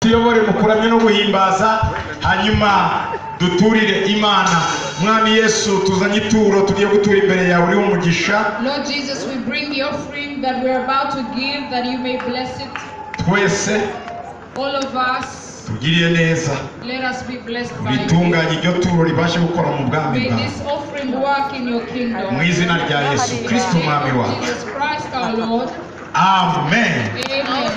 tuyobore mu kuramya no guhimbaza hanyuma duturire imana mwami yesu tuzanye ituro tugiye gutura imbere yawe uriho umugisha Lord Jesus, we bring the offering that we're about to give that you may bless it. twese All of us, tugiriye neza let us be blessed by you. bitunganye iryo turo ribashe gukora mu bwami May bwawe this offering work in your kingdom. mu izina rya yesu In kirisiti the umwami name of wawe Jesus Christ our Lord. amen Amen.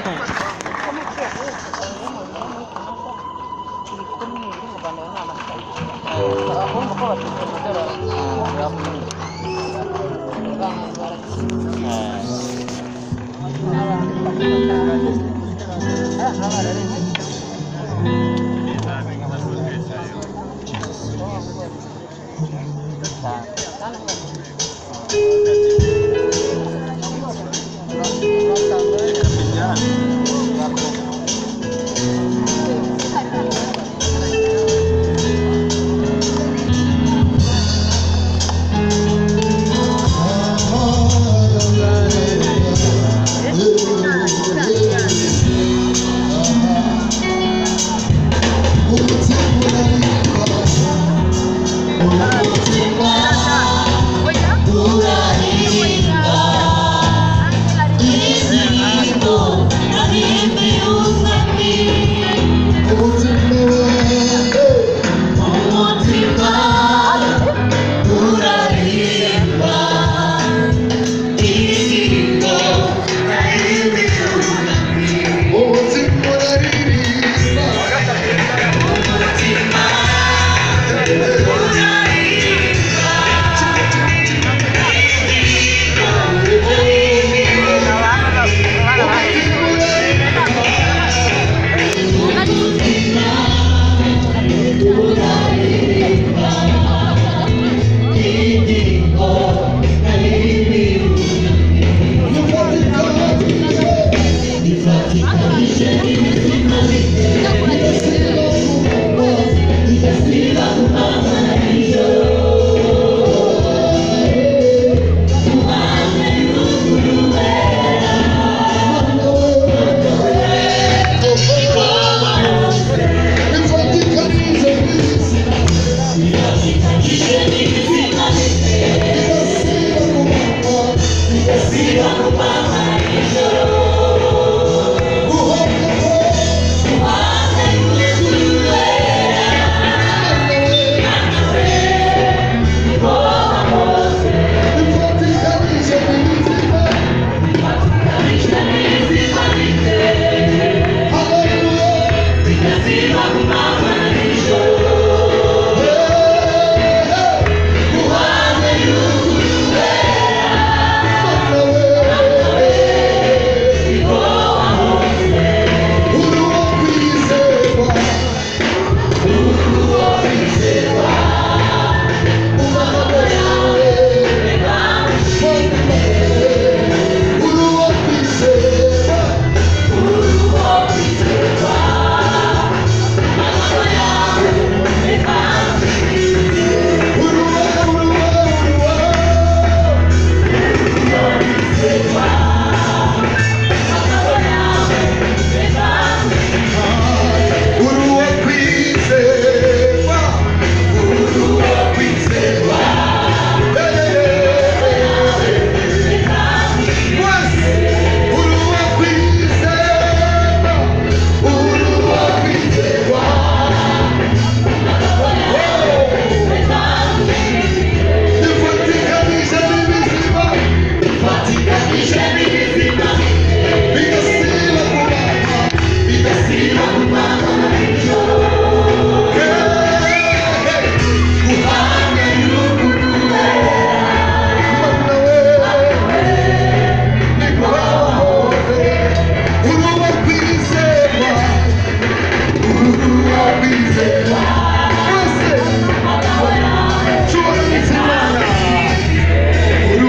Thank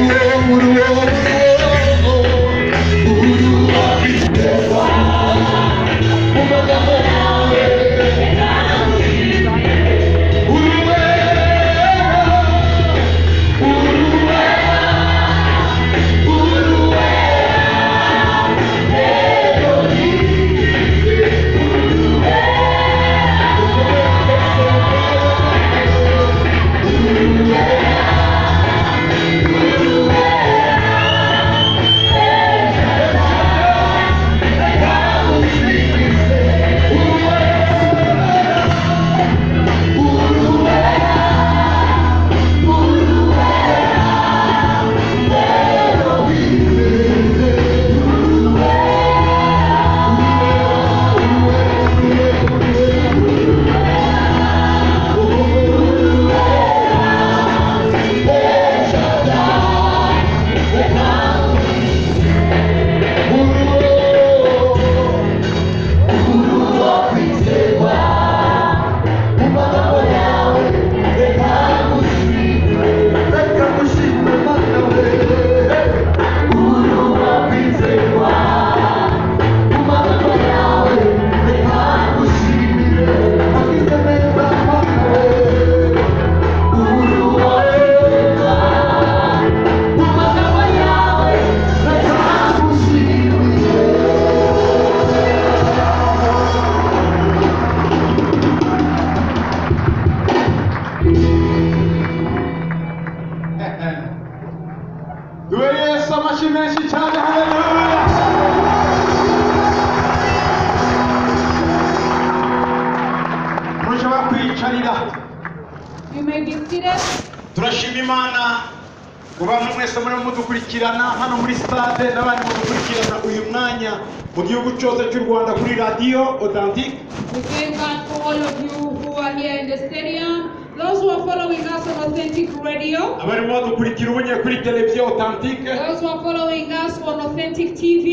you. mwihagararira You may be seated. turashima imana ku bantu mwese murimo mudukurikirana hano muri sitade n'abandi mudukurikirana uyu mwanya mu gihugu cyose cy'u rwanda kuri radiyo odantike We thank God for all of you who are here in the stadium, those who are following us on Authentic Radio, abarimo badukurikira ubunye kuri televiziyo odantike those who are following us on Authentic TV.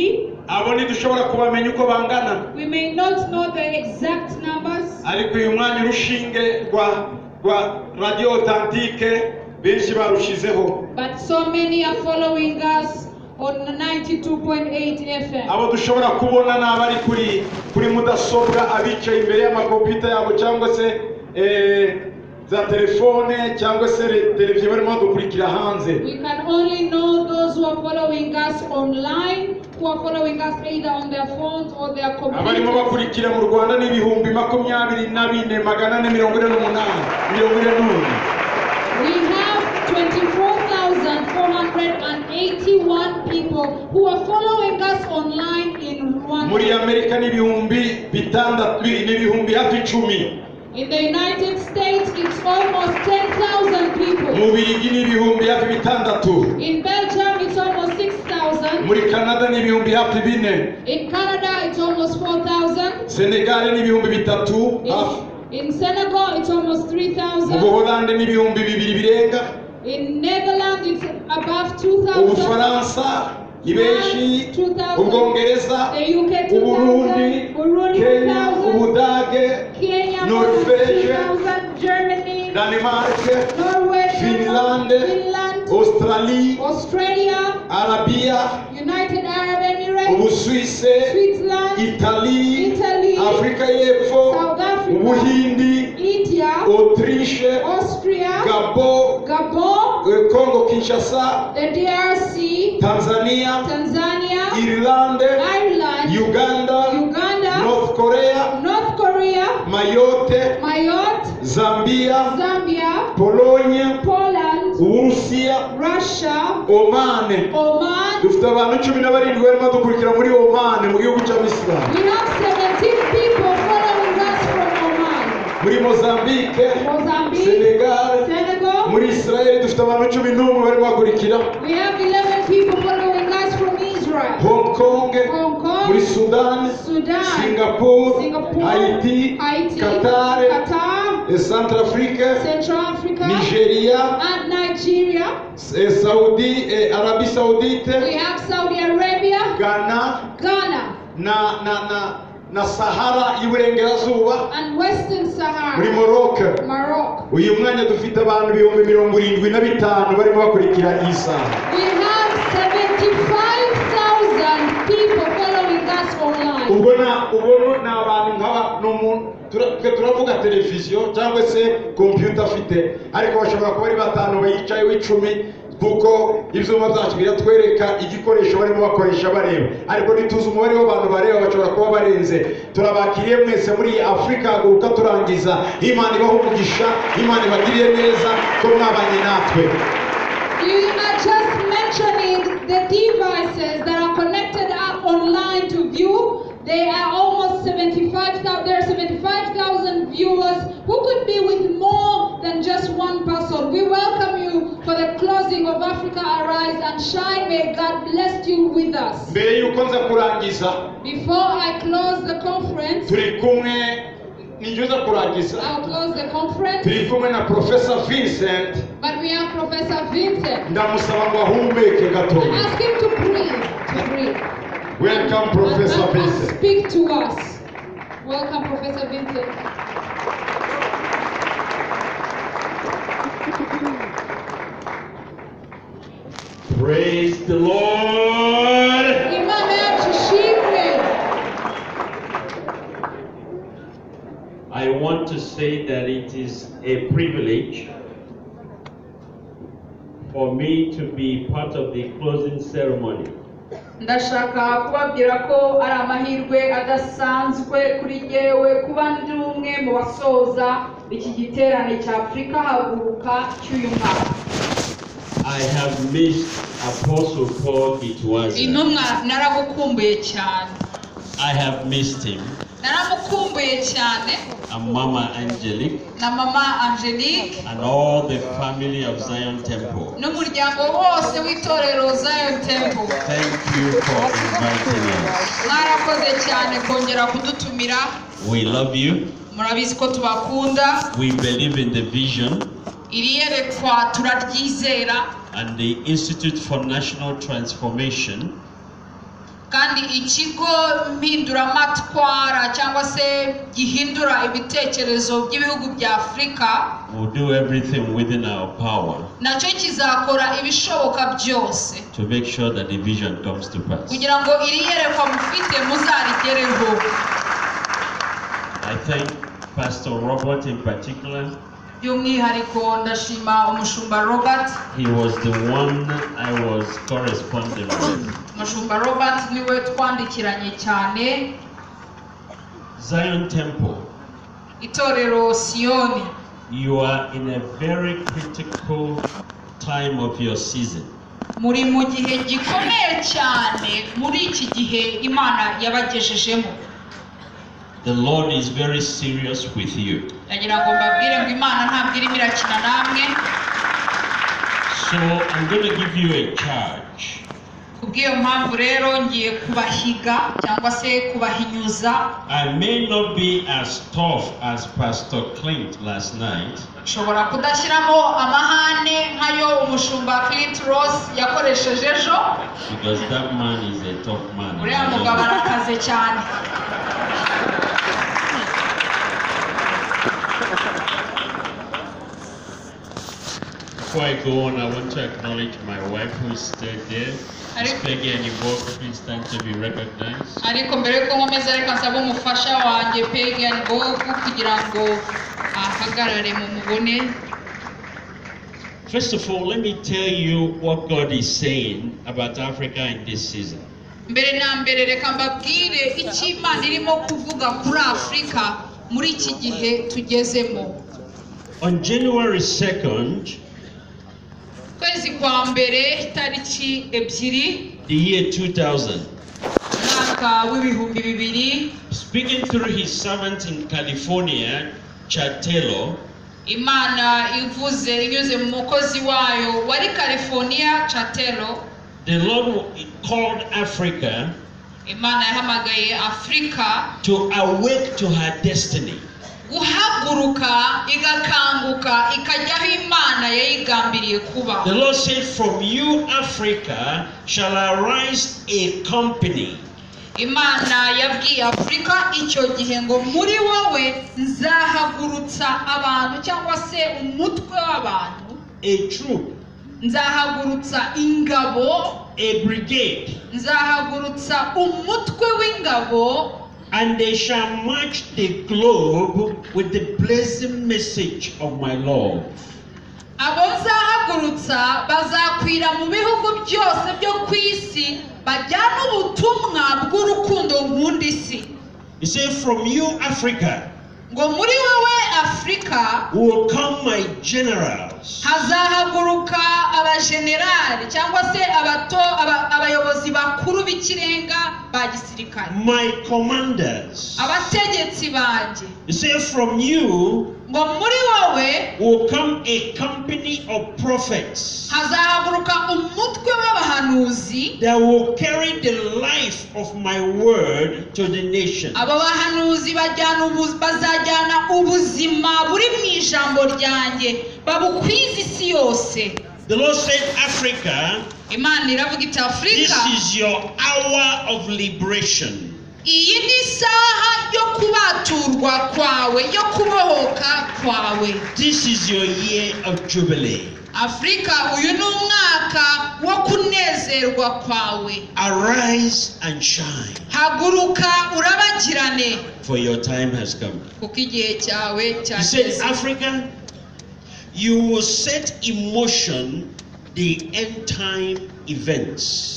abo ntidushobora kubamenya uko bangana We may not know the exact numbers, ariko uyu mwanya urushinge rwa rwa radiyo odantike benshi barushizeho but so many are following us on 92.8 FM. abo dushobora kubona ni abari kuri kuri mudasobwa abicaye imbere y'amakompiyuta yabo cyangwa se eh, za telefone cyangwa se re- televiziyo barimo badukurikira hanze We can only know those who are following us online, who are following us either on their phones or their abarimo computers. bakurikira mu rwanda ni ibihumbi makumyabiri na bine magana ane mirongo ine n'umunani mirongo ine n'umwe We have 24,481 people who are following us online in muri Rwanda. amerika ni ibihumbi bitandatu ni ibihumbi hafi icumi In the United States, it's almost 10,000 mu people. bigi ni ibihumbi hafi bitandatu In Belgium, it's almost 6,000. muri canada ni ibihumbi hafi bine In Canada, it's almost 4,000. senegal ni ibihumbi bitatu hafi In, in Senegal, it's almost mu 3,000. buholande ni ibihumbi bibiri birenga In Netherlands, it's above 2,000. ubufaransa ni benshi ubwongereza The UK, 2,000. uburundi Burundi, kenya 2,000. ubudage Kenya, Norvège. 3,000. Germany, danemarke Norway, Finland, finlande australie Australia, arabiya United Arab Emirates, ubusuwise Switzerland, itali Italy, afurika y'epfo South Africa, ubuhindi India, autriche Austria, gabo Gabon, eh, congo kinshasa the DRC, tanzania Tanzania, irlande Ireland, uganda Uganda, north korea North Korea, mayotte Mayotte, zambia Zambia, pologne Poland, uburusiya Russia, omane Oman. dufite abantu cumi na barindwi barimo dukurikira muri omane mu gihugu cy'abisilamu We have 17 people following us from Oman. muri mozambique Mozambique, senegal Senegal. muri israel dufite abantu cumi n'umwe barimo bakurikira We have 11 people following us from Israel, hong kong Hong muri Kong, sudani Sudan, singapore Singapore, haiti Haiti, qatar Qatar, eh, centrafrique Central Africa, nigeria and Nigeria. eh, saudi eh, arabi We saudite have Saudi Arabia, ghana Ghana, na na na na sahara y'iburengerazuba and Western muri Sahara, morocco Morocco. uyu mwanya dufite abantu ibihumbi mirongo irindwi na bitanu barimo bakurikira iyi saha We have 75,000 people following us online. ubwo na ubwo ni abantu nk'aba ni umuntu tura- twe turavuga televiziyo cyangwa se kompiyuta afite ariko bashobora kuba ari batanu bayicayeho icumi kuko ibyuma byacu biratwereka igikoresho barimo bakoresha bareba ariko ntituzi umubare w'abantu bareba bashobora kuba barenze turabakiriye mwese muri iyi afurika haguruka turangiza imana ibaha umugisha imana ibagiriye neza ko mwabanye natwe We are just mentioning the devices that are connected up online to view. They are almost 75,000, there are 75,000 viewers who could be with more than just one person. We welcome you for the closing of Africa Arise and Shine. May God bless you with us. mbere y'uko nza kurangiza Before I close the conference, turi kumwe ninjye uza kurangiza I'll close the conference, turi kumwe na profesa vincent but we have Professor Vincent. ndamusaba ngo ahumeke gato I ask him to breathe, to breathe. welcome professor vincent Speak to us. Welcome, Professor Vincent. Praise the Lord. Emmanuel Chishimwe. I want to say that it is a privilege for me to be part of the closing ceremony. ndashaka kubabwira ko ari amahirwe adasanzwe kuri yewe kuba ndi umwe mu basoza iki giterane cya afurika haguruka cy'uyu mwaka I have missed Apostle Paul Gitwaza. intumwa naragukumbuye cyane I have missed him. naramukumbuye cyane and Mama Angelique na mama angelique and all the family of Zion Temple. n'umuryango wose w'itorero zion temple Thank you for inviting us. mwarakoze cyane kongera kudutumira We love you. murabizi ko tubakunda We believe in the vision iri yerekwa turaryizera and the Institute for National Transformation kandi ikigo mpinduramatwara cyangwa se gihindura ibitekerezo by'ibihugu bya afurika will do everything within our power nacyo kizakora ibishoboka byose to make sure that the vision comes to pass. kugira ngo iri yerekwa mufite muzarigereho I thank Pastor Robert in particular. by'umwihariko ndashima umushumba robert He was the one I was corresponding with. umushumba robert niwe twandikiranye cyane Zion Temple, itorero siyoni you are in a very critical time of your season. muri mu gihe gikomeye cyane muri iki gihe imana yabagejejemo The Lord is very serious with you. ndagira ngo mbabwire ngo imana ntabwo irimo irakina namwe So I'm going to give you a charge. kubw'iyo mpamvu rero ngiye kubahiga cyangwa se kubahinyuza I may not be as tough as Pastor Clint last night, nshobora kudashyiramo amahane nk'ayo umushumba Clint Ross yakoresheje ejo because that man is a tough man. uriya mugabo arakaze cyane Before I go on, I want to acknowledge my wife who is still there. Are you- It's Peggy and Yvonne, please stand to be recognized. ariko mbere yuko nkomeza reka nsaba umufasha wanjye Pagan Bob kugira ngo ahagarare mu mubone First of all, let me tell you what God is saying about Africa in this season. mbere na mbere reka mbabwire icyo imana irimo kuvuga kuri afurika muri iki gihe tugezemo On January 2nd, ukwezi kwa mbere tariki ebyiri the year 2000, umwaka w'ibihumbi bibiri speaking through his servant in California, Chad Taylor, imana ivuze inyuze mu mukozi wayo wari california catelo the Lord called Africa imana yahamagaye afurika to awake to her destiny. guhaguruka igakanguka ikajya aho imana yayigambiriye kuba The Lord said, From you, Africa, shall arise a company imana yabwiye afurika icyo gihe ngo muri wowe nzahagurutsa abantu cyangwa se umutwe w'abantu a troop, nzahagurutsa ingabo a brigade, nzahagurutsa umutwe w'ingabo and they shall march the globe with the blessing message of my Lord. abo nzahagurutsa bazakwira mu bihugu byose byo ku isi bajyana ubutumwa bw'urukundo nkunda isi He said, From you, Africa, ngo muri wowe afurika will come my generals, hazahaguruka abajenerali cyangwa se abato aba- abayobozi bakuru b'ikirenga ba gisirikare my commanders. abategetsi banjye He said, From you ngo muri wowe will come a company of prophets hazahaguruka umutwe w'abahanuzi that will carry the life of my word to the nation. abo bahanuzi bajyana ubu- bazajyana ubuzima buri mu ijambo ryanjye babukwiza isi yose The Lord said, Africa, imana iravuga iti this afurika is your hour of liberation. iyi ni isaha yo kubaturwa kwawe yo kubohoka kwawe This is your year of jubilee. afurika uyu ni umwaka wo kunezerwa kwawe Arise and shine, haguruka urabagirane for your time has come. kuko igihe cyawe He said, cyageze Africa, you will set in motion the end time events.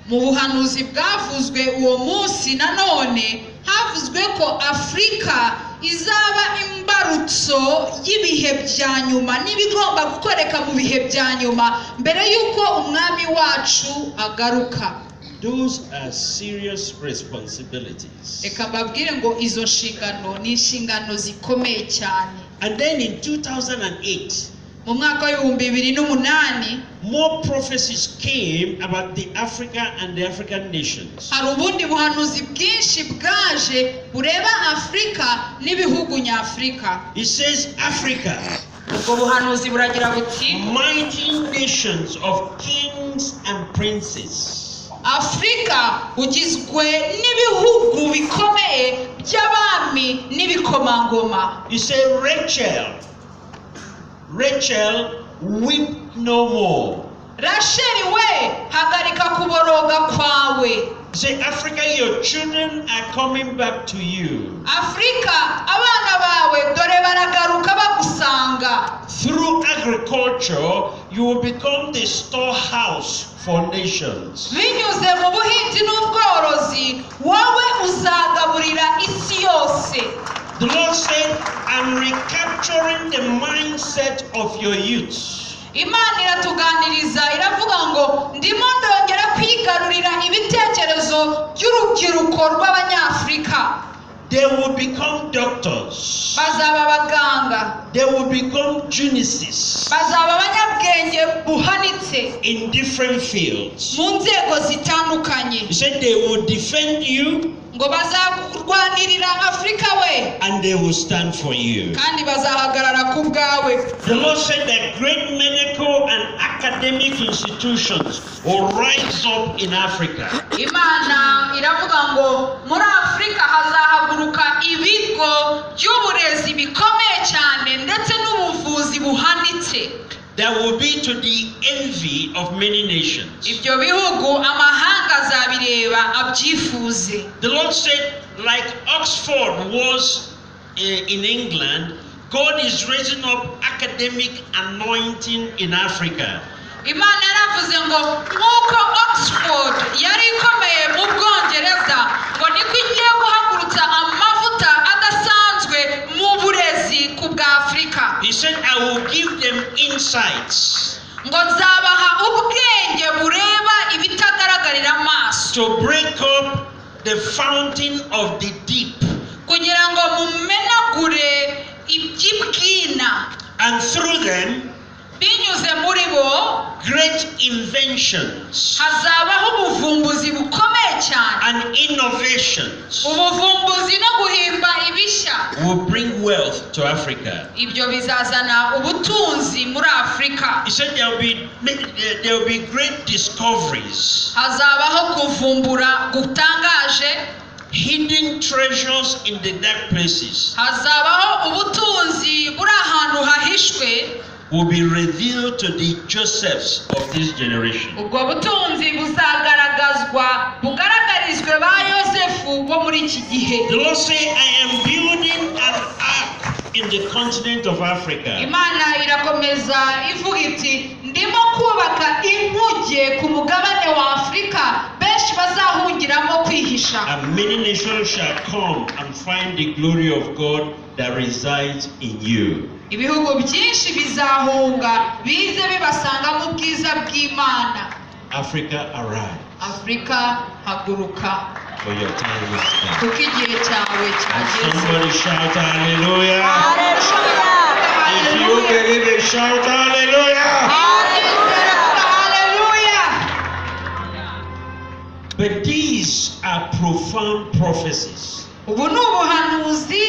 mu buhanuzi bwavuzwe uwo munsi nanone havuzwe ko afurika izaba imbarutso y'ibihe bya nyuma n'ibigomba gukoreka mu bihe bya nyuma mbere y'uko umwami wacu agaruka Those are serious responsibilities. reka mbabwire ngo izo nshingano ni inshingano zikomeye cyane And then in 2008, mu mwaka w'ibihumbi bibiri n'umunani more prophecies came about the Africa and the African nations. hari ubundi buhanuzi bwinshi bwaje bureba afurika n'ibihugu nyafurika It says, Africa, ubwo buhanuzi buragira buti mighty nations of kings and princes. afurika ugizwe n'ibihugu bikomeye by'abami n'ibikomangoma You say, Rachel, Rachel, weep no more. rasheli we hagarika kuboroga kwawe You say, Africa, your children are coming back to you. afurika abana bawe dore baragaruka bagusanga Through agriculture, you will become the storehouse for nations. binyuze mu buhinzi n'ubworozi wowe uzagaburira isi yose The Lord said, I'm recapturing the mindset of your youth. imana iratuganiriza iravuga ngo ndimo ndongera kwigarurira ibitekerezo by'urubyiruko rw'abanyafurika They will become doctors. bazaba abaganga They will become geniuses bazaba abanyabwenge buhanitse in different fields. mu nzego zitandukanye He said they will defend you ngo bazarwanirira afurika we and they will stand for you. kandi bazahagarara ku bwawe The Lord said that great medical and academic institutions will rise up in Africa. imana iravuga ngo muri afurika hazahaguruka ibigo by'uburezi bikomeye cyane ndetse n'ubuvuzi buhanitse That will be to the envy of many nations. ibyo bihugu amahanga azabireba abyifuze The Lord said, like Oxford was uh, in England, God is raising up academic anointing in Africa. imana yaravuze ngo nk'uko oxford yari ikomeye mu bwongereza ngo niko igiye guhagurutsa amavuta adasanzwe mu burezi ku bwa afurika He said, I will give them insights ngo nzabaha ubwenge bureba ibitagaragarira amaso to break up the fountain of the deep kugira ngo mumenagure iby'ibwina and through them binyuze muri bo great inventions hazabaho ubuvumbuzi bukomeye cyane and innovations ubuvumbuzi no guhimba ibishya will bring wealth to Africa. ibyo bizazana ubutunzi muri afurika He said there will be there will be great discoveries, hazabaho kuvumbura gutangaje hidden treasures in the dark places hazabaho ubutunzi buri ahantu hahishwe will be revealed to the Josephs of this generation. ubwo butunzi buzagaragazwa bugaragarizwe ba yosefu bo muri iki gihe The Lord say, I am building an ark in the continent of Africa. imana irakomeza ivuga iti ndimo kubaka inkuge ku mugabane wa afurika benshi bazahungiramo kwihisha And many nations shall come and find the glory of God that resides in you. ibihugu byinshi bizahunga bize bibasangamo ubwiza bw'imana Africa, arise. afurika haguruka For your time is come. kuko igihe cyawe And cyageze somebody shout hallelujah. Haleluya! If you believe it, shout hallelujah. Haleluya! Haleluya! But these are profound prophecies. ubu ni ubuhanuzi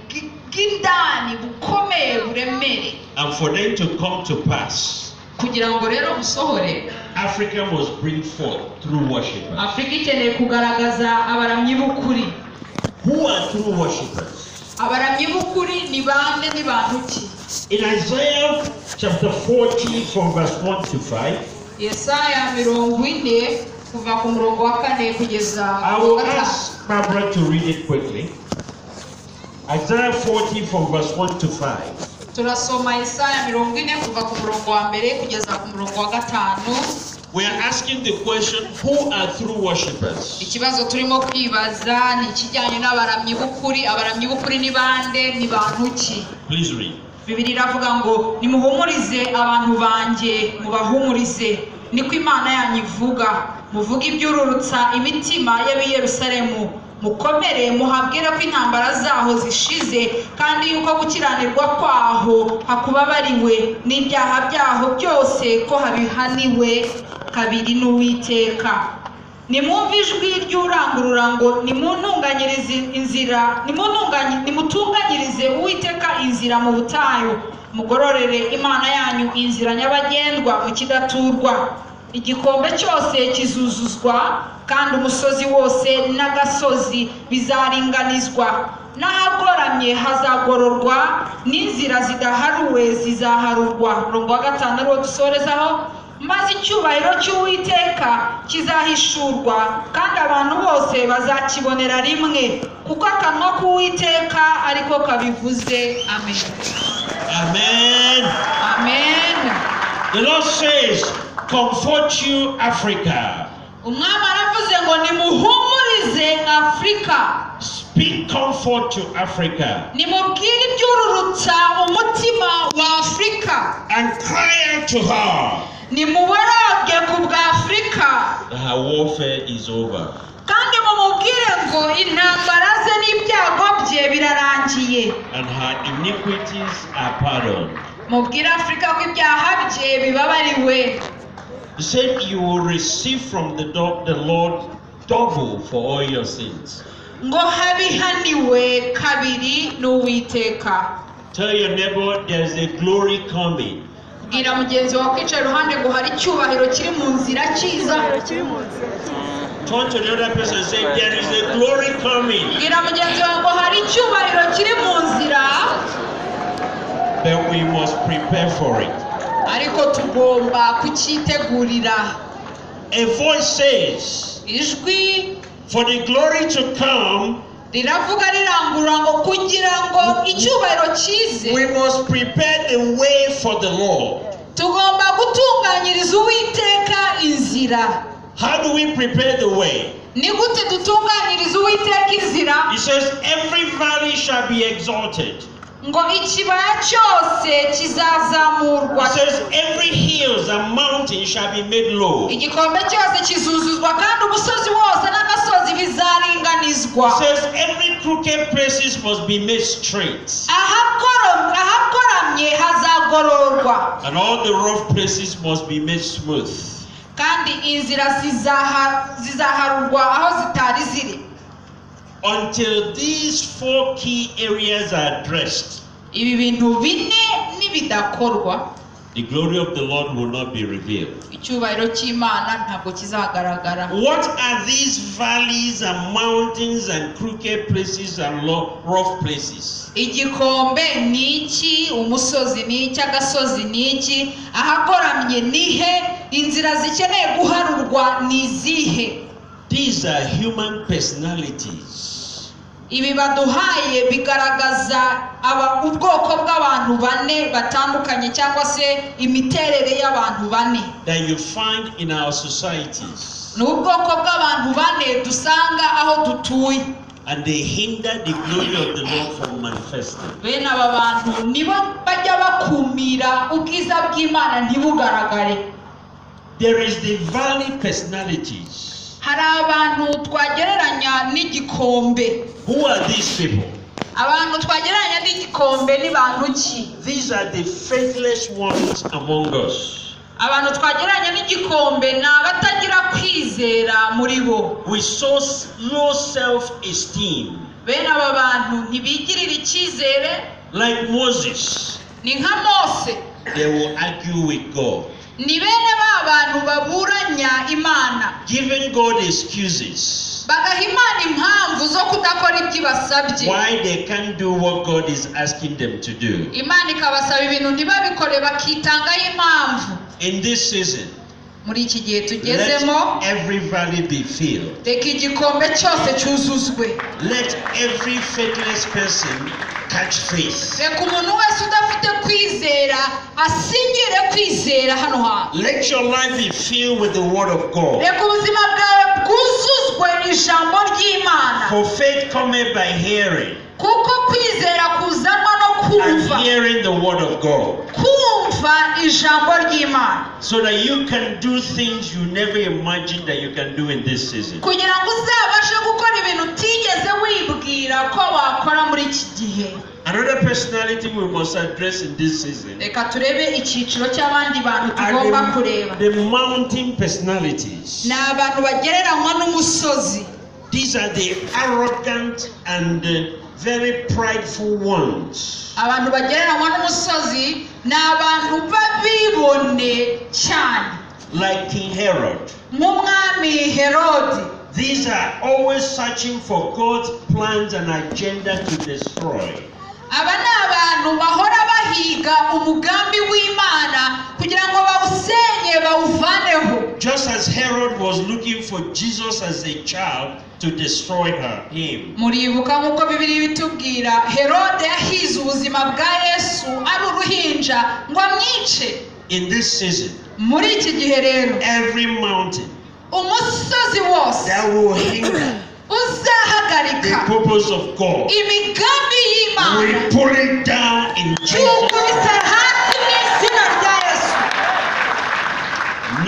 bw- bw'indani bukomeye buremereye And for them to come to pass, kugira ngo rero busohore Africa must bring forth true worshipers. afurika ikeneye kugaragaza abaramyi b'ukuri Who are true worshipers? abaramyi b'ukuri ni bande ni bantu ki In Isaiah chapter 40, from verse 1 to 5, yesaya mirongo ine kuva ku murongo wa kane kugeza I ku will wa gatanu ask Barbara to read it quickly. Isaiah 40, from verse 1 to 5. turasoma yesaya mirongo ine kuva ku murongo wa mbere kugeza ku murongo wa gatanu We are asking the question who are true worshippers? ikibazo turimo kwibaza ni ikijyanye n'abaramyi b'ukuri abaramyi b'ukuri ni bande ni bantu ki Please read. bibiri iravuga ngo nimuhumurize abantu banjye mubahumurize niko imana yanyu ivuga muvuge ibyururutsa imitima y'abiyerusalemu mukomere muhabwira ko intambara zaho zishize kandi yuko gukiranirwa kwaho hakubabariwe n'ibyaha byaho byose ko habihaniwe kabiri n'uwiteka nimwumve ijwi ry'urangurura ngo nimuntunganyirize inzira nimuntunganyi- nimutunganyirize uwiteka inzira mu butayu mugororere imana yanyu inzira nyabagendwa mu kidaturwa igikombe cyose kizuzuzwa kandi umusozi wose n'agasozi bizaringanizwa n'ahagoramye hazagororwa n'inzira zidaharuwe zizaharurwa murongo wa gatanu ariwo dusorezaho maze icyubahiro cy'uwiteka kizahishurwa kandi abantu bose bazakibonera rimwe kuko akanwa k'uwiteka ariko kabivuze amen Amen. amen The Lord says, Comfort you, Africa. umwami aravuze ngo nimuhumurize afurika Speak comfort to Africa. nimubwire ibyururutsa umutima wa afurika And cry out to her nimuboroge ku bwa afurika that her warfare is over. kandi mumubwire ngo intambara ze n'ibyago bye birarangiye and her iniquities are pardoned. mubwire afurika ko ibyaha bye bibabariwe He said, You will receive from the, do- the Lord double for all your sins. ngo habihaniwe kabiri n'uwiteka Tell your neighbor there's a glory coming. bwira mugenzi wawe kwicaye iruhande ngo hari icyubahiro kiri mu nzira cyiza Turn to the other person and say, There is a glory coming. bwira mugenzi wawe ngo hari icyubahiro kiri mu nzira But we must prepare for it. ariko tugomba kucyitegurira A voice says, ijwi For the glory to come, riravuga rirangurura ngo kugira ngo icyubahiro kize we must prepare the way for the Lord. tugomba gutunganyiriza uwiteka inzira How do we prepare the way? ni gute dutunganyiriza uwiteka inzira He says, Every valley shall be exalted. ngo ikibaya cyose kizazamurwa It says every hills and mountain shall be made low. It igikombe cyose kizuzuzwa kandi umusozi wose n'agasozi bizaringanizwa says every crooked places must be made straight. Ahakoro- ahakoramye hazagororwa And all the rough places must be made smooth. kandi inzira zizaha- zizaharurwa aho zitari ziri Until these four key areas are addressed, ibi bintu bine nibidakorwa the glory of the Lord will not be revealed. icyubahiro cy'imana ntabwo kizagaragara What are these valleys and mountains and crooked places and lo- rough places? igikombe ni iki umusozi ni iki agasozi ni iki ahakoramye ni he inzira zikeneye guharurwa ni izihe These are human personalities. ibi baduhaye bigaragaza aba- ubwoko bw'abantu bane batandukanye cyangwa se imiterere y'abantu bane that you find in our societies ni ubwoko bw'abantu bane dusanga aho dutuye and they hinder the glory of the Lord from manifesting. bene aba bantu nibo bajya bakumira ubwiza bw'imana ntibugaragare There is the valley personalities. hari abantu twagereranya n'igikombe Who are these people? abantu twagereranya n'igikombe ni bantu ki These are the faithless ones among us. abantu twagereranya n'igikombe ni abatagira kwizera muri bo With so s- low self esteem, bene aba bantu ntibigirira icyizere like Moses, ni nka mose they will argue with God, ni bene ba bantu baburanya imana giving God excuses bagaha imana impamvu zo kudakora ibyo ibasabye why they can't do what God is asking them to do. imana ikabasaba ibintu ntibabikore bakitangaho impamvu In this season, muri iki gihe tugezemo let every valley be filled. reka igikombe cyose cyuzuzwe Let every faithless person catch faith. reka umuntu wese udafite kwizera asingire kwizera hano hantu Let your life be filled with the word of God. reka ubuzima bwawe bwuzuzwe ijambo ry'imana For faith cometh by hearing, kuko kwizera kuzanwa no and kumva hearing the word of God. kumva kumva ijambo ry'imana so that you can do things you never imagined that you can do in this season. kugira ngo uzabashe gukora ibintu utigeze wibwira ko wakora muri iki gihe Another personality we must address in this season reka turebe icyiciro cy'abandi bantu tugomba are kureba the, the mountain personalities. ni abantu bagereranywa n'umusozi These are the arrogant and uh, very prideful ones. abantu bagereranywa n'umusozi ni abantu b'abibone cyane Like King Herod. nk'umwami herodi These are always searching for God's plans and agenda to destroy. aba ni abantu bahora bahiga umugambi w'imana kugira ngo bawusenye bawuvaneho Just as Herod was looking for Jesus as a child to destroy her, him. muribuka nk'uko bibiri bitubwira herode yahize ubuzima bwa yesu ari uruhinja ngo amwice In this season, muri iki gihe rero every mountain umusozi wose that will hinder the uzahagarika purpose of God, imigambi we y'imana pull it down in Jesus. cyukubise hasi mu izina rya yesu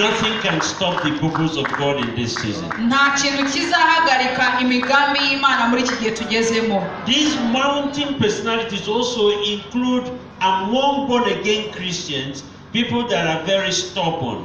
Nothing can stop the purpose of God in this season. nta kintu kizahagarika imigambi y'imana muri iki gihe tugezemo These mountain personalities also include among born again Christians people that are very stubborn.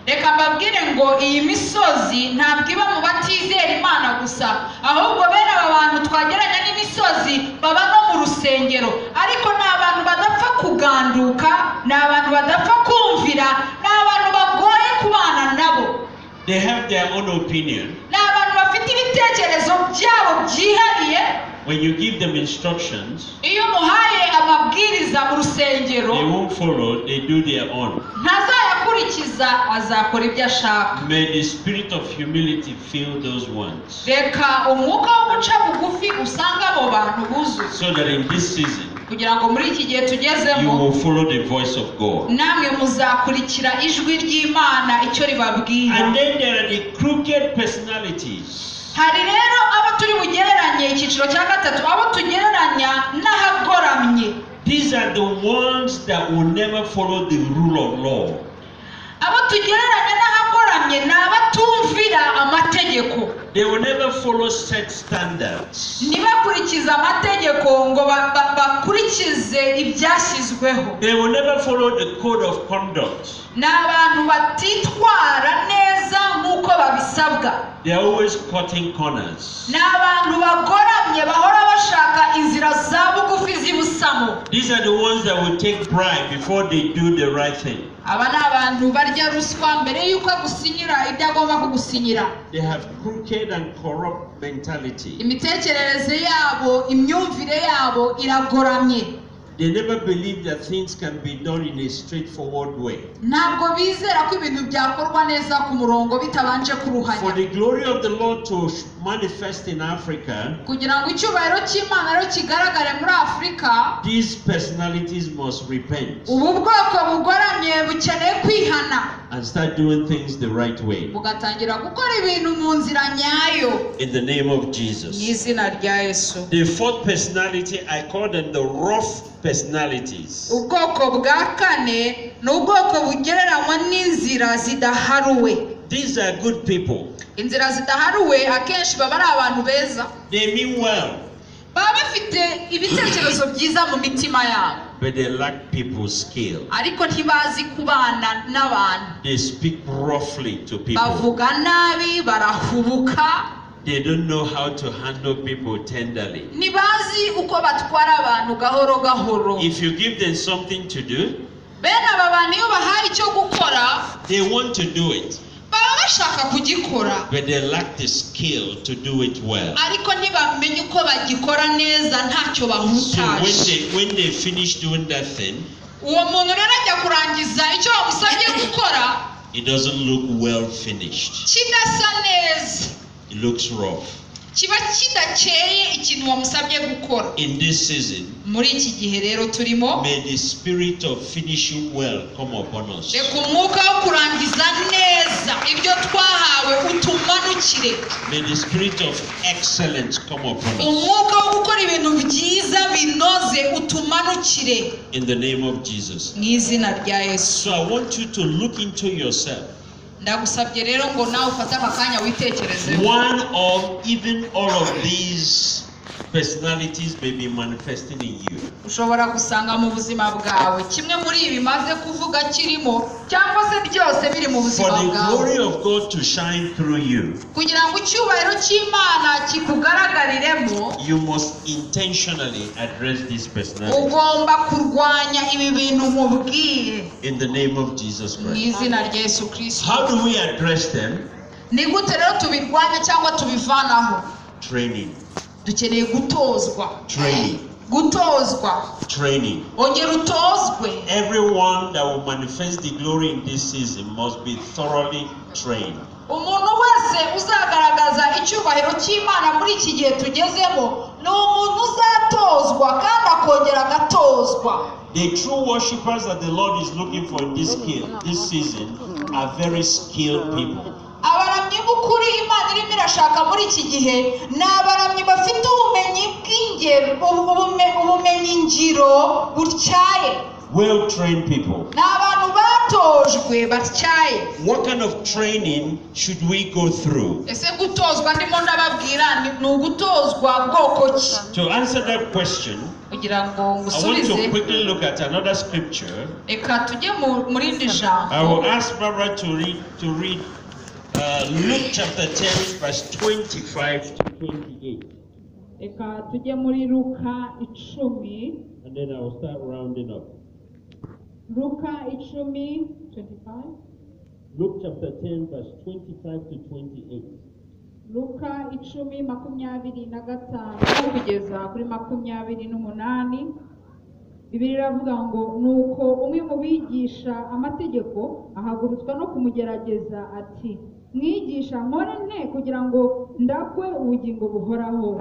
reka mbabwire ngo iyi misozi ntabwo iba mu batizera imana gusa ahubwo bene aba bantu twageranya n'imisozi baba no mu rusengero ariko ni abantu badapfa kuganduka ni abantu badapfa kumvira ni abantu bagoye kubana nabo They have their own opinion. ni abantu bafite ibitekerezo byabo byihariye When you give them instructions, iyo umuhaye amabwiriza mu rusengero they won't follow, they do their own. ntazayakurikiza azakora ibyo ashaka May the spirit of humility fill those ones. reka umwuka wo guca bugufi usanga abo bantu buzuye So that in this season, kugira ngo muri iki gihe you tugezemo will follow the voice of God. namwe muzakurikira ijwi ry'imana icyo ribabwira And then there are the crooked personalities. hari rero abo turi bugereranye icyiciro cya gatatu abo tugereranya n'ahagoramye These are the ones that will never follow the rule of law. abo tugereranya n'ahagoramye ni abatumvira amategeko They will never follow set standards. ntibakurikize amategeko ngo ba- ba- bakurikize ibyashyizweho They will never follow the code of conduct. ni abantu batitwara neza nk'uko babisabwa They are always cutting corners. ni abantu bagoramye bahora bashaka inzira za bugufi z'ibusamo These are the ones that will take bribe before they do the right thing. aba ni abantu barya ruswa mbere y'uko agusinyira ibyo agomba kugusinyira They have crooked and corrupt mentality. imitekerereze yabo imyumvire yabo iragoramye They never believe that things can be done in a straightforward way. ntabwo bizera ko ibintu byakorwa neza ku murongo bitabanje For kuruhanya the glory of the Lord to sh- manifest in Africa, kugira ngo icyubahiro cy'imana rero kigaragare muri afurika these personalities must repent ubu bwoko bugoramye bukeneye kwihana and start doing things the right way. bugatangira gukora ibintu mu nzira nyayo In the name of Jesus. y'izina rya yesu The fourth personality, I call them the rough personalities. ubwoko bwa kane ni ubwoko bugereranywa n'inzira zidaharuwe These are good people. inzira zidaharuwe akenshi baba ari abantu beza They mean well, baba bafite ibitekerezo byiza mu mitima yabo but they lack people skill. ariko ntibazi kubana n'abantu They speak roughly to people. bavuga nabi barahubuka They don't know how to handle people tenderly. ntibazi uko batwara abantu gahoro gahoro If you give them something to do, bene aba bantu iyo bahaye icyo gukora they want to do it, baba bashaka kugikora but they lack the skill to do it well. ariko ntibamenye uko bagikora neza So ntacyo when bahutaje they when they finish doing that thing, uwo muntu rero ajya kurangiza icyo bamusabye gukora it doesn't look well finished. kidasa neza It looks rough. kiba kidakeye ikintu wamusabye gukora in this season. muri iki gihe rero turimo May the spirit of finishing well come upon us. reka umwuka wo kurangiza neza ibyo twahawe utumanukire May the spirit of excellence come upon us. umwuka wo gukora ibintu byiza binoze utumanukire In the name of Jesus. mu izina rya yesu So I want you to look into yourself. ndagusabye rero ngo nawe ufate aka kanya witekerezeho One or even all of these personalities may be manifesting in you. ushobora gusanga mu buzima bwawe kimwe muri ibi maze kuvuga kirimo cyangwa se byose biri mu For buzima the bwawe glory of God to shine through you, kugira ngo icyubahiro cy'imana kikugaragariremo you must intentionally address this personality ugomba kurwanya ibi bintu mubwiye in the name of Jesus mu Christ. izina rya yesu kirisito How do we address them? ni gute rero tubirwanya cyangwa tubivanaho Training, dukeneye gutozwa training, gutozwa training. ongera utozwe Everyone that will manifest the glory in this season must be thoroughly trained. umuntu wese uzagaragaza icyubahiro cy'imana muri iki gihe tugezemo ni umuntu uzatozwa kandi akongera agatozwa The true worshippers that the Lord is looking for in this skill, this season, are very skilled people. abaramyi b'ukuri imana irimo irashaka muri iki gihe ni abaramyi bafite ubumenyi bw'ingero ubu- ubume- ubumenyi ngiro butyaye Well-trained people. ni abantu batojwe batyaye What kind of training should we go through? ese gutozwa ndimo ndababwira ni- ni ugutozwa bwoko ki To answer that question, kugira ngo I want ngusubize to quickly look at another scripture. reka tujye mu- mu rindi jambo I will ask Barbara to read to read uh, Luke chapter 10, verse 25 to 28. reka tujye muri luka icumi And then I will start rounding up. luka icumi 25 Luke chapter 10, verse 25 to 28. luka icumi makumyabiri na gatanu kugeza kuri makumyabiri n'umunani bibiri iravuga ngo nuko umwe mu bigisha amategeko ahagurutswa no kumugerageza ati mwigisha mpore nte kugira ngo ndakwe ubugingo buhoraho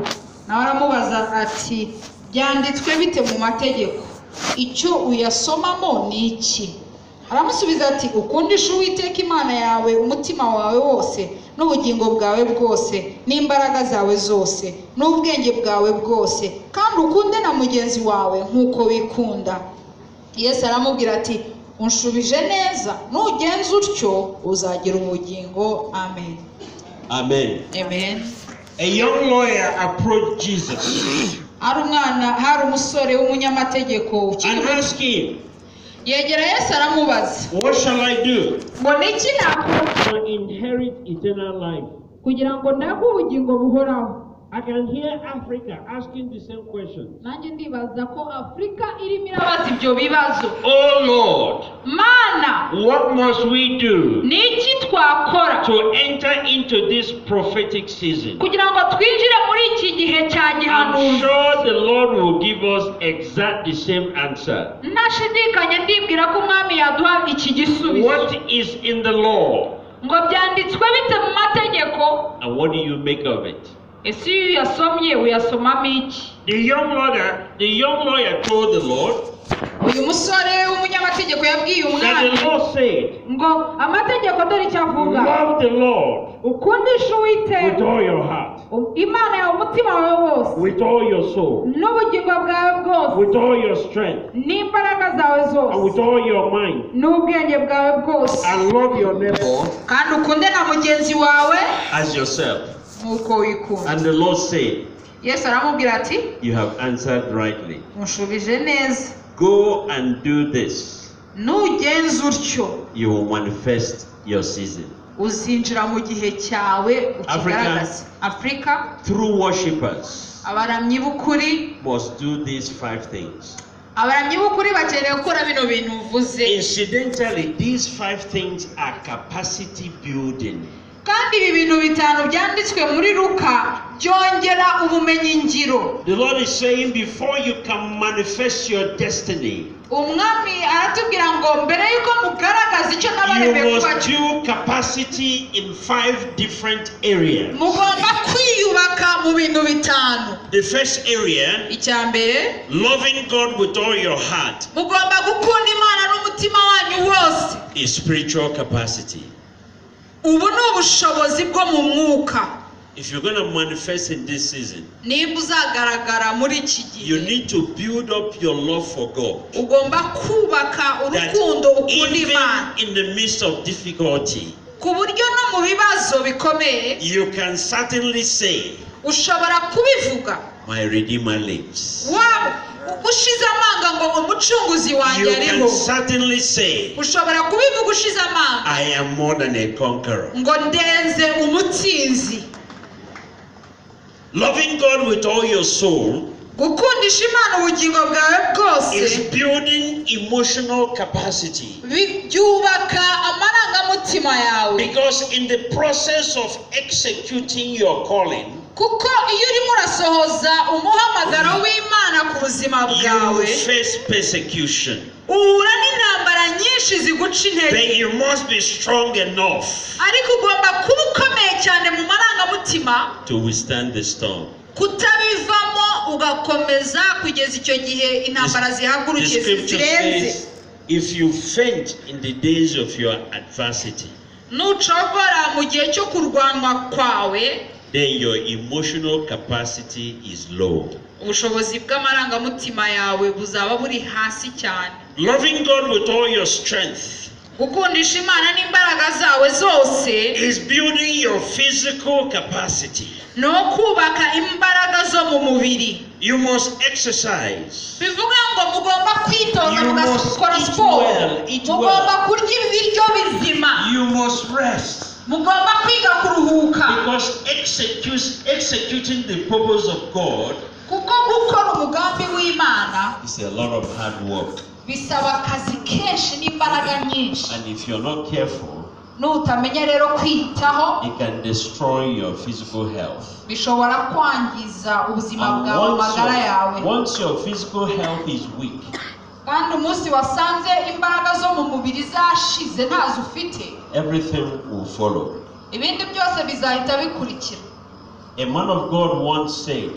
nawe aramubaza ati byanditswe bite mu mategeko icyo uyasomamo ni iki aramusubiza ati ukundisha uwiteka imana yawe umutima wawe wose n'ubugingo bwawe bwose n'imbaraga zawe zose n'ubwenge bwawe bwose kandi ukunde na mugenzi wawe nk'uko wikunda yesu aramubwira ati unshubije neza nugenza utyo uzagira ubugingo amen Amen. amen A young lawyer approached Jesus hari umwana hari umusore w'umunyamategeko ukiri and muto asked him, yegera yesu aramubaza What shall I do ngo ni iki nakora to inherit eternal life? kugira ngo ndakwe ubugingo buhoraho I can hear Africa asking the same question. nanjye ndibaza ko afurika irimo irabaza ibyo bibazo Oh mana Lord, what must we do ni iki twakora to enter into this prophetic season? kugira ngo twinjire muri iki gihe cya I'm gihanuzi sure the Lord will give us exact the same answer. ntashidikanya ndibwira ko umwami yaduha iki gisubizo What is in the law ngo byanditswe bite mu mategeko and what do you make of it? ese iyo uyasomye uyasomamo iki The young lawyer, the young lawyer told the Lord uyu musore w'umunyamategeko yabwiye that the umwana Lord said, ngo amategeko dore icyo avuga Love the Lord ukundishe with uwiteka all your heart, u- imana yawe umutima wawe wose with all your soul, n'ubugingo bwawe bwose with all your strength, n'imbaraga zawe and with zose all your mind, n'ubwenge bwawe bwose and love your neighbor kandi ukunde na mugenzi wawe as yourself. nk'uko wikunda And the Lord said, yesu aramubwira ati You have answered rightly. mushubije neza Go and do this, nugenza utyo you will manifest your season. uzinjira mu gihe cyawe ukigaragaze afurika True worshippers abaramyi b'ukuri must do these five things. abaramyi b'ukuri bakeneye gukora bino bintu uvuze Incidentally, these five things are capacity building. kandi ibi bintu bitanu byanditswe muri luka byongera ubumenyi ngiro The Lord is saying, before you can manifest your destiny, umwami aratubwira ngo mbere y'uko mugaragaza icyo you nabaremeye kuba must build capacity in five different areas. mugomba kwiyubaka mu bintu bitanu The first area, icya mbere loving God with all your heart, mugomba gukunda imana n'umutima wanyu wose is spiritual capacity. ubu ni ubushobozi bwo mu mwuka If you're going to manifest in this season, niba uzagaragara muri iki you gihe need to build up your love for God. ugomba kubaka That urukundo ukunda imana even in the midst of difficulty, ku buryo no mu bibazo bikomeye you can certainly say, ushobora kubivuga My Redeemer lives. waba ushize amanga ngo umucunguzi You wanjye can ariho certainly say, ushobora kubivuga ushize amanga I am more than a conqueror. ngo ndenze umutsinzi Loving God with all your soul gukundisha imana ubugingo bwawe bwose is building emotional capacity. bi- byubaka amarangamutima yawe Because in the process of executing your calling, kuko iyo urimo urasohoza umuhamagaro w'imana ku buzima you will bwawe face persecution. uhura n'intambara nyinshi ziguca intege Then you must be strong enough ariko ugomba kuba ukomeye cyane mu marangamutima to withstand the storm. kutabivamo ugakomeza kugeza icyo gihe intambara The zihagurukiye scripture zirenze says, if you faint in the days of your adversity, nucogora mu gihe cyo kurwanwa kwawe then your emotional capacity is low. ubushobozi bw'amarangamutima yawe buzaba buri hasi cyane Loving God with all your strength gukundisha imana n'imbaraga zawe zose is building your physical capacity. ni ukubaka imbaraga zo mu mubiri You must exercise. bivuga ngo mugomba kwitoza You must mugakora eat siporo well, eat well. mugomba kurya ibiryo bizima You must rest. mugomba kwiga kuruhuka Because execute, executing the purpose of God kuko gukora umugambi w'imana is a lot of hard work. bisaba akazi kenshi n'imbaraga nyinshi And if you're not careful, nutamenya rero kwiyitaho it can destroy your physical health. bishobora kwangiza ubuzima And bwawe once amagara yawe your, once your physical health is weak, kandi umunsi wasanze imbaraga zo mu mubiri zashize ntazo ufite everything will follow. ibindi byose bizahita bikurikira A man of God once said,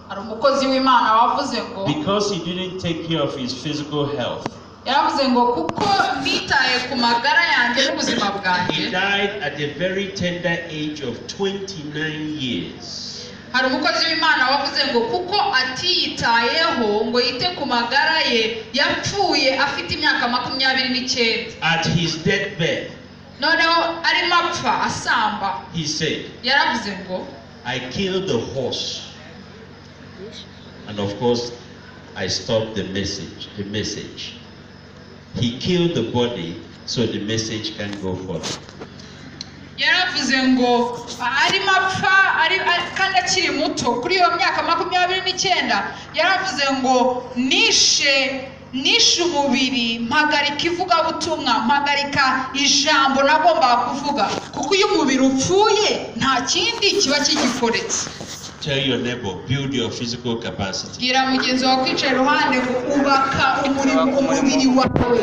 hari umukozi w'imana wavuze ngo because he didn't take care of his physical health, yaravuze ngo kuko nitaye ku magara yanjye n'ubuzima bwanjye he died at the very tender age of 29 years. hari umukozi w'imana wavuze ngo kuko atiyitayeho ngo yite ku magara ye yapfuye afite imyaka makumyabiri n'icyenda At his deathbed, noneho arimo apfa asamba he said, yaravuze ngo I killed the horse. And of course, I stopped the message. The message. He killed the body, so the message can go forth. yaravuze ngo arimo apfa ari- ari- kandi akiri muto kuri iyo myaka makumyabiri n'icyenda yaravuze ngo nishe nishe umubiri mpagarika ivugabutumwa mpagarika ijambo nagombaga kuvuga kuko iyo umubiri upfuye nta kindi kiba kigikoretse Tell your neighbor, build your physical capacity. bwira mugenzi wawe kwicaye iruhande ngo ubaka umurimo umubiri wawe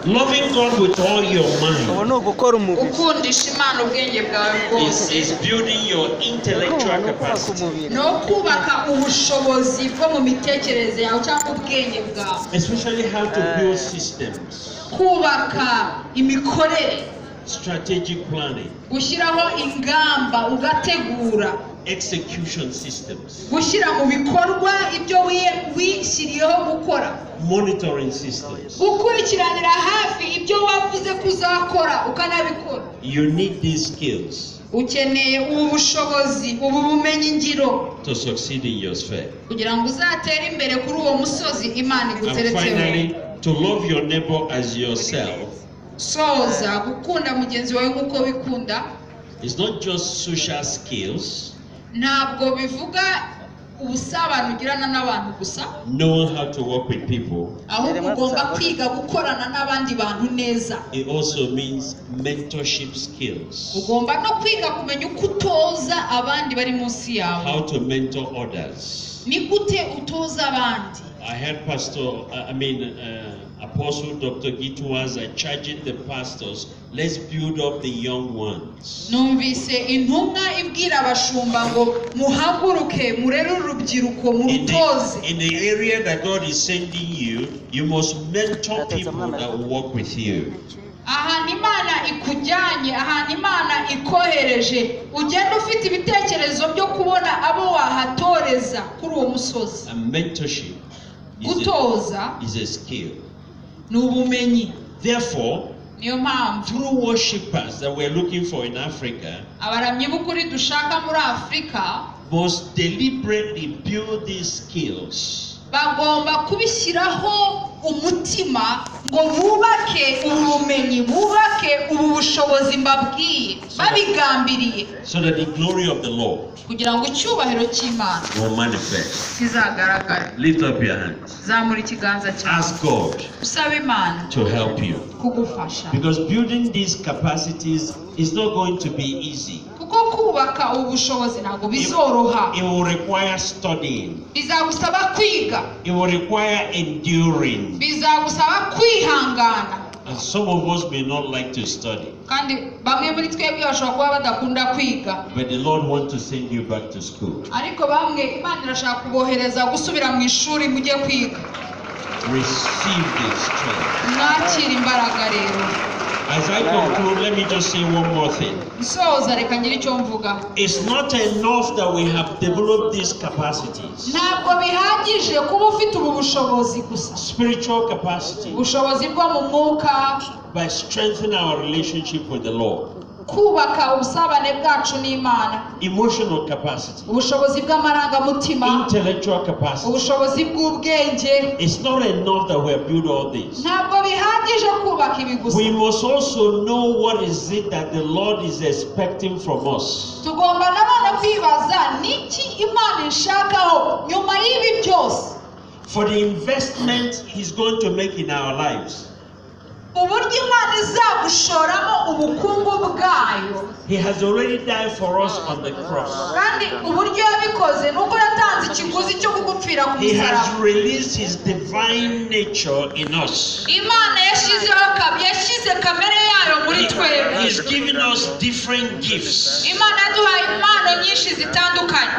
Loving God with all your ubu mind ni ugukora umubiri ukundisha imana ubwenge bwawe is, bwose is building your intellectual Ugukora capacity. umubiri ni ukubaka ubushobozi bwo mu mitekerereze yawe cyangwa ubwenge bwawe Especially how to build systems, kubaka imikorere strategic planning, gushyiraho ingamba ugategura execution systems, gushyira mu bikorwa ibyo wiye- wishyiriyeho gukora monitoring systems. gukurikiranira hafi ibyo wavuze ko uzakora ukanabikora You need these skills ukeneye ubu bushobozi ubu bumenyi ngiro to succeed in your sphere. kugira ngo uzatere imbere kuri uwo musozi imana And iguteretseho finally, to love your neighbor as yourself. soza gukunda mugenzi wawe nk'uko wikunda It's not just social skills, ntabwo bivuga ubusabane ugirana n'abantu gusa knowing how to work with people, ahubwo ugomba kwiga gukorana n'abandi bantu neza it also means mentorship skills. ugomba no kwiga kumenya uko utoza abandi bari munsi yawe How to mentor others. ni gute utoza abandi I heard Pastor, I I mean, uh, Apostle Dr. Gitwaza charging the pastors, let's build up the young ones. numvise intumwa ibwira abashumba ngo muhaguruke murere urubyiruko In the, murutoze in the area that God is sending you, you must mentor people that will work with you. ahantu imana ikujyanye ahantu imana ikohereje ugenda ufite ibitekerezo byo kubona abo wahatoreza kuri uwo musozi And mentorship is a, gutoza is a skill. ni ubumenyi Therefore, niyo mpamvu true worshippers that we're looking for in Africa abaramyi b'ukuri dushaka muri afurika must deliberately build these skills bagomba kubishyiraho umutima ngo bubake ubumenyi bubake ubu bushobozi mbabwiye babigambiriye so that the glory of the Lord kugira ngo icyubahiro cy'imana will manifest. kizagaragare Lift up your hands. zamura ikiganza cyawe Ask God usaba imana to help you. kugufasha Because building these capacities is not going to be easy. kuko kubaka ubu bushobozi ntabwo bizoroha It will require studying, bizagusaba kwiga it will require enduring. bizagusaba kwihangana And some of us may not like to study, kandi bamwe muri twebwe bashobora kuba badakunda kwiga but the Lord wants to send you back to school. ariko bamwe imana irashaka kubohereza gusubira mu ishuri mujye kwiga Receive this strength. mwakira imbaraga rero As I conclude, let me just say one more thing. nsoza reka ngire icyo mvuga It's not enough that we have developed these capacities, ntabwo bihagije kuba ufite ubu bushobozi gusa spiritual capacity, ubushobozi bwo mu mwuka by strengthening our relationship with the Lord, kubaka ubusabane bwacu n'imana emotional capacity, ubushobozi bw'amarangamutima intellectual capacity. ubushobozi bw'ubwenge It's not enough that we have built all this. ntabwo bihagije kubaka ibi gusa We must also know what is it that the Lord is expecting from us. tugomba nanone kwibaza ni iki imana ishakaho nyuma y'ibi byose For the investment He's going to make in our lives, uburyo imana izagushoramo ubukungu bwayo He has already died for us on the cross. kandi uburyo yabikoze ni uko yatanze ikiguzi cyo kugupfira ku He has musaraba released His divine nature in us. imana yashyizeho kab- yashyize kamere yayo muri twebwe He's given us different gifts. imana yaduhaye impano nyinshi zitandukanye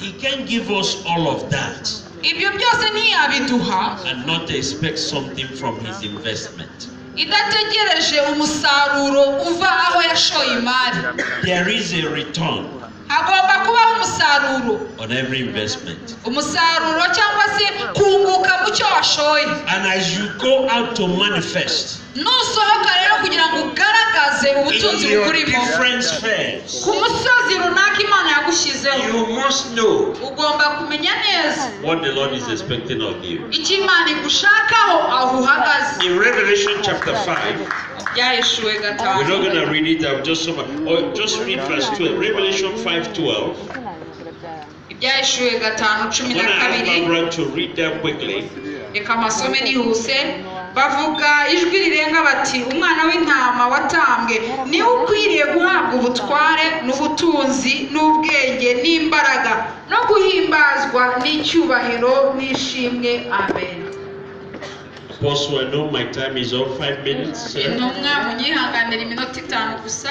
He can give us all of that ibyo byose ntiyabiduha and not expect something from his investment. idategereje umusaruro uva aho yashoye imari There is a return hagomba kubaho umusaruro on every investment. umusaruro cyangwa se kunguka mu cyo washoye And as you go out to manifest nusohoka rero kugira ngo ugaragaze ubutunzi in your bukurimo different spheres, ku musozi runaka imana yagushyizeho you must know ugomba kumenya neza what the Lord is expecting of you. icyo imana igushakaho aho uhagaze In Revelation chapter 5, byaheshuwe we're not going gatanu to read it, I'll just, sum- or just read verse 12. Revelation 5 12. ibyaheshuwe gatanu cumi I'm na going to ask kabiri Barbara to read that quickly. reka amasome nihuse bavuga ijwi rirenga bati umwana w'intama watambwe niwe ukwiriye guhabwa ubutware n'ubutunzi n'ubwenge n'imbaraga no guhimbazwa n'icyubahiro n'ishimwe amen Apostle, I know my time is up, five minutes. The intumwa munyihanganira iminota itanu gusa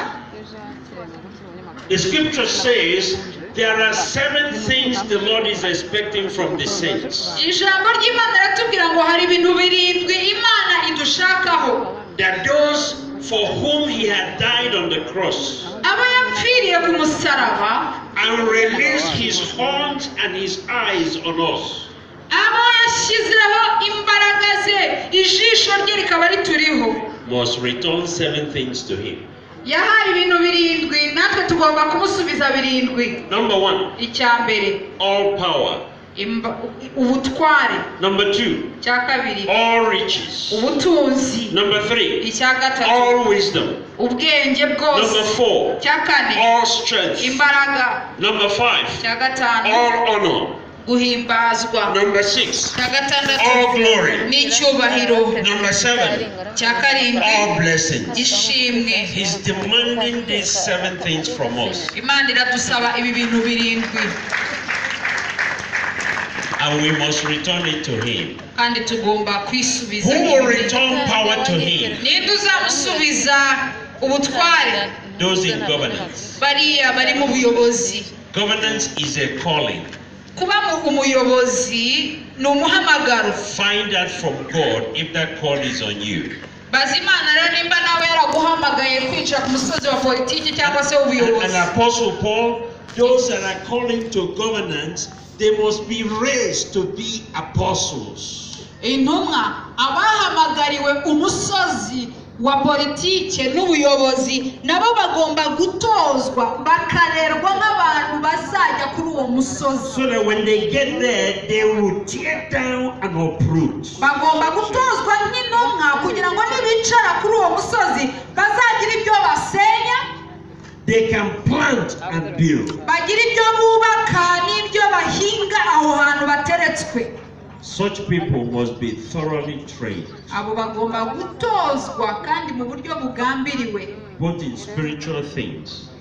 scripture says there are seven things the Lord is expecting from the saints ijambo ry'imana riratubwira ngo hari ibintu birindwi imana idushakaho that those for whom He had died on the cross aba yapfiriye ku musaraba and released His horns and His eyes on us. abo yashyizeho imbaraga ze ijisho rye rikaba rituriho Must return seven things to Him. yahaye ibintu birindwi natwe tugomba kumusubiza birindwi Number one, icya mbere all power. Imba- ubutware Number two, icya kabiri all riches. ubutunzi Number three, icya gatatu all wisdom. ubwenge bwose Number four, icya kane all strength. imbaraga Number five, icya gatanu all honor. guhimbazwa Number six, icya gatandatu all glory. n'icyubahiro Number seven, icya karindwi all blessings. ishimwe He's demanding these seven things from us. imana iradusaba ibi bintu birindwi And we must return it to Him. kandi tugomba kwisubiza Who will ibi bintu. return power to Him? ninde uzamusubiza ubutware Those in governance. bariya bari mu buyobozi Governance is a calling. kuba mu- umuyobozi ni umuhamagaro Find out from God if that call is on you. bazi imana rero nimba nawe yaraguhamagaye kwinjira ku musozi wa politiki cyangwa se And, and w'ubuyobozi Apostle Paul, those that are calling to governance, they must be raised to be apostles. intumwa abahamagariwe umusozi wa politiki n'ubuyobozi nabo bagomba gutozwa bakarerwa nk'abantu bazajya kuri uwo musozi So that when they get there, they will tear down and uproot. bagomba gutozwa nk'intumwa kugira ngo nibicara kuri uwo musozi bazagira ibyo basenya They can plant and build bagira ibyo bubaka n'ibyo bahinga aho hantu bateretswe such people must be thoroughly trained abo bagomba gutozwa kandi mu buryo bugambiriwe both in spiritual things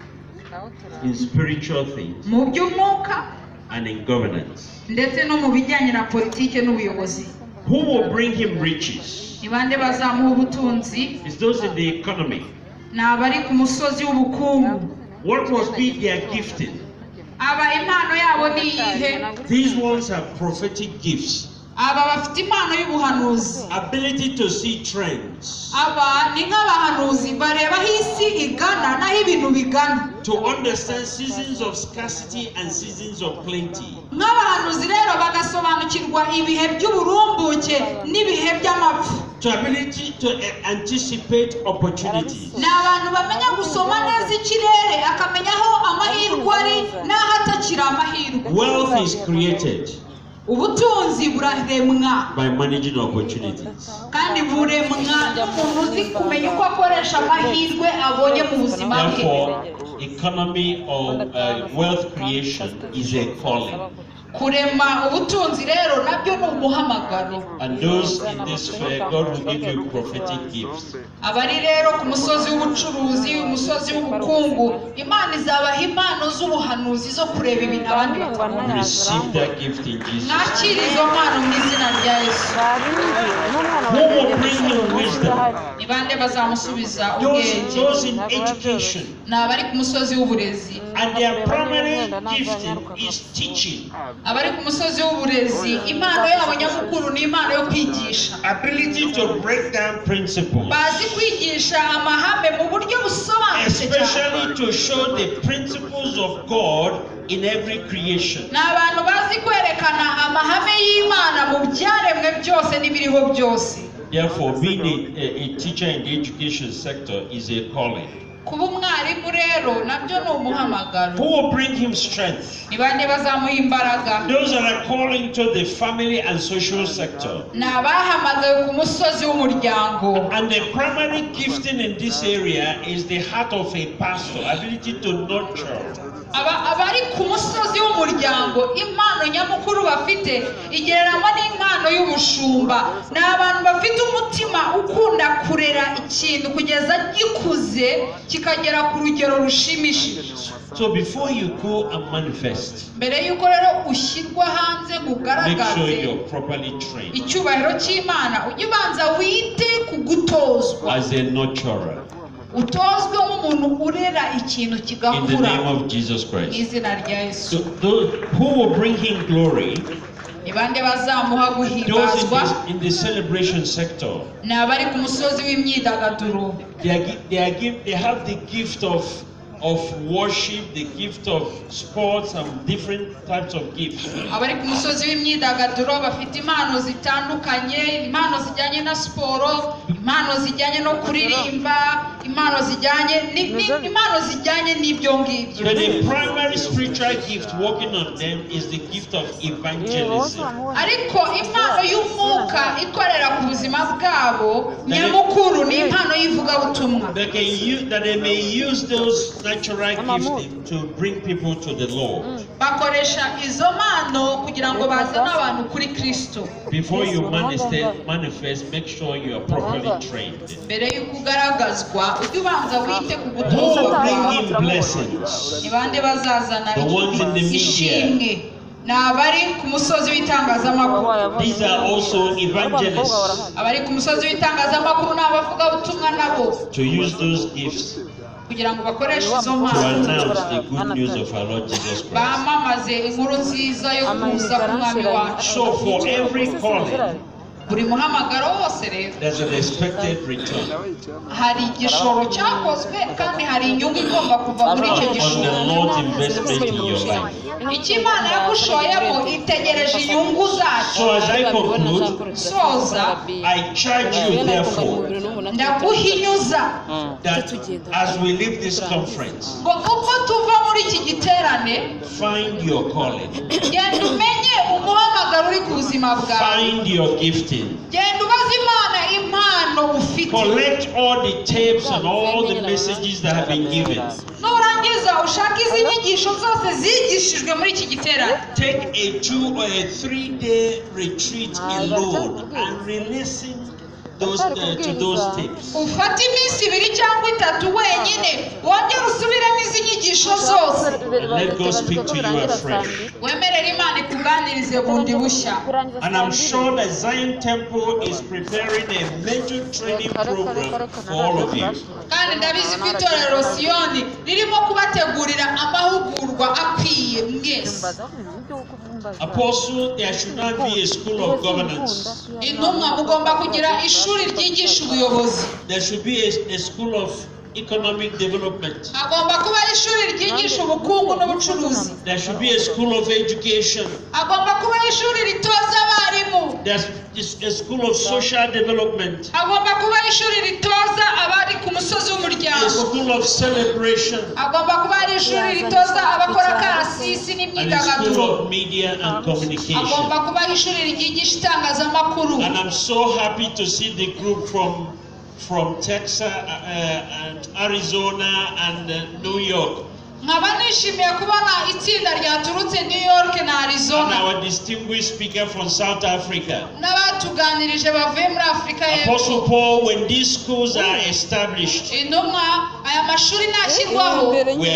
in spiritual things mu by'umwuka and in governance ndetse no mu bijyanye na politiki n'ubuyobozi who will bring him riches ni bande bazamuha ubutunzi it's those in the economy ni abari ku musozi w'ubukungu what must be their gifting aba impano yabo ni iyihe these ones have prophetic gifts aba bafite impano y'ubuhanuzi ability to see trends aba ni nk'abahanuzi bareba aho isi igana n'aho ibintu bigana to understand seasons of scarcity and seasons of plenty nk'abahanuzi rero bagasobanukirwa ibihe by'uburumbuke n'ibihe by'amapfa to ability to a- anticipate opportunities ni abantu bamenya gusoma neza ikirere akamenya aho amahirwe ari n'aho atakiri amahirwe wealth is created ubutunzi buraremwa by managing opportunities kandi buremwa n'umuntu uzi kumenya uko akoresha amahirwe abonye mu buzima bwe Therefore, economy or uh, wealth creation is a calling. kurema ubutunzi rero nabyo ni umuhamagaro And those in this fair, God will give you prophetic gifts. abari rero ku musozi w'ubucuruzi umusozi w'ubukungu imana izabaha impano z'ubuhanuzi zo kureba ibintu abandi batabona Receive that gift in Jesus. mwakire izo mpano mu izina rya yesu Who will bring you wisdom? ni bande bazamusubiza Those, ubwenge those in education. ni abari ku musozi w'uburezi And their primary gifting is teaching. abari ku musozi w'uburezi impano yabo nyamukuru ni impano yo kwigisha Ability to break down principles. bazi kwigisha amahame mu buryo busobanutse cyane Especially to show the principles of God in every creation. ni abantu bazi kwerekana amahame y'imana mu byaremwe byose n'ibiriho byose Therefore, being a, a, a teacher in the education sector is a calling. kuba umwarimu rero nabyo ni umuhamagaro Who will bring him strength? ni bande bazamuha imbaraga Those that are calling to the family and social sector. ni abahamagawe ku musozi w'umuryango And the primary gifting in this area is the heart of a pastor, ability to nurture. Aba- abari ku musozi w'umuryango impano nyamukuru bafite igereranywa n'impano y'ubushumba ni abantu bafite umutima ukunda kurera ikintu kugeza gikuze kikagera ku rugero rushimishije So before you go and manifest, mbere y'uko rero ushyirwa hanze ngo make sure ugaragaze you're properly trained icyubahiro cy'imana ujye ubanza wite ku gutozwa as a nurturer utozwe nk'umuntu urera ikintu in the kigakura name of Jesus Christ. izina rya So yesu those who will bring him glory, ni bande bazamuha those in guhimbazwa the, in the celebration sector, ni abari ku musozi w'imyidagaduro they are, gi- they are give, they have the gift of of worship, the gift of sports, and different types of gifts. abari ku musozi w'imyidagaduro bafite impano zitandukanye impano zijyanye na siporo impano zijyanye no kuririmba impano zijyanye ni- ni- impano zijyanye n'ibyo ngibyo But the primary spiritual gift working on them is the gift of evangelism. ariko impano y'umwuka ikorera ku buzima bwabo nyamukuru ni impano y'ivugabutumwa They can use, that they may use those natural gifts to bring people to the Lord. bakoresha izo mpano kugira ngo bazane abantu kuri kirisito Before you manifest, manifest, make sure you are properly trained. mbere y'uko ugaragazwa ujye ubanza wite ku Who gutuza will kwawe bring in blessings? ni bande bazazana The ones in the media. ishimwe ni abari ku musozi w'itangazamakuru These are also evangelists abari ku musozi w'itangazamakuru ni abavugabutumwa nabo to use those gifts to kugira ngo bakoreshe izo mpano announce the good news of our Lord Jesus Christ. bamamaze inkuru nziza yo kuza k'umwami wacu So for every calling, buri muhamagaro wose rero there's an expected return. hari igishoro cyakozwe kandi hari inyungu igomba kuva muri On icyo the gishoro Lord's investment in your life. icyo imana yagushoyemo itegereje inyungu zacyo So as I conclude, soza I charge you therefore ndaguhinyuza that as we leave this conference, ngo kuko tuva muri iki giterane find your calling, genda umenye umuhamagaro uri ku buzima bwawe find your gifting, genda ubaze imana impano ufite collect all the tapes and all the messages that have been given. nurangiza ushake izi nyigisho zose zigishijwe muri iki giterane Take a two or a three day retreat alone and re-listen those, uh, to those tapes. ufate iminsi ibiri cyangwa itatu wenyine wongere usubiremo izi nyigisho zose Let God speak to you afresh. wemerere imana ikuganirize bundi bushya And I'm sure that Zion Temple is preparing a major training program for all of you. kandi ndabizi ko itorero siyoni ririmo kubategurira amahugurwa akwiye mwese Apostle, there should not be a school of governance. intumwa mugomba kugira ishuri ryigisha ubuyobozi There should be a, a school of economic development. hagomba kuba ishuri ryigisha ubukungu n'ubucuruzi There should be a school of education. hagomba kuba ishuri ritoza abarimu There's is a school of social development. hagomba kuba ishuri ritoza abari ku musozi A w'umuryango school of celebration. agomba kuba ari ishuri ritoza abakora akarasisi And a school n'imyidagaduro of media and communication. agomba kuba ari ishuri ryigisha itangazamakuru And I'm so happy to see the group from, from Texas, uh, and Arizona and uh, New York. nkaba nishimiye kubona itsinda ryaturutse new york na And arizona our distinguished speaker from South Africa. n'abatuganirije bavuye muri afurika y'epfo Apostle Paul, when these schools are established, intumwa aya mashuri nashyirwaho we are